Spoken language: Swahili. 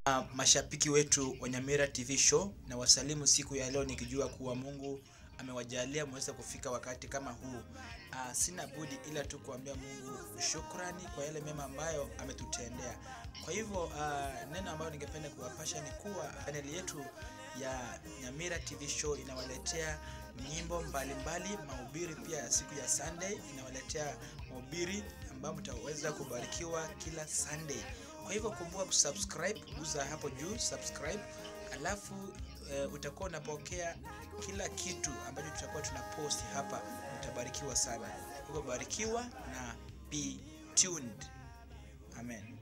Uh, mashabiki wetu wa Nyamira TV show na wasalimu siku ya leo nikijua kuwa Mungu amewajalia mweze kufika wakati kama huu. Uh, sina budi ila tu kuambia Mungu shukrani kwa yale mema ambayo ametutendea. Kwa hivyo uh, neno ambayo ningependa kuwapasha ni kuwa chaneli yetu ya Nyamira TV show inawaletea nyimbo mbalimbali, mahubiri pia ya siku ya Sunday inawaletea mahubiri ambayo mtaweza kubarikiwa kila Sunday. Kwa hivyo kumbuka kusubscribe, guza hapo juu subscribe, alafu e, utakuwa unapokea kila kitu ambacho tutakuwa tunapost hapa, utabarikiwa sana. Hivyo barikiwa na be tuned. Amen.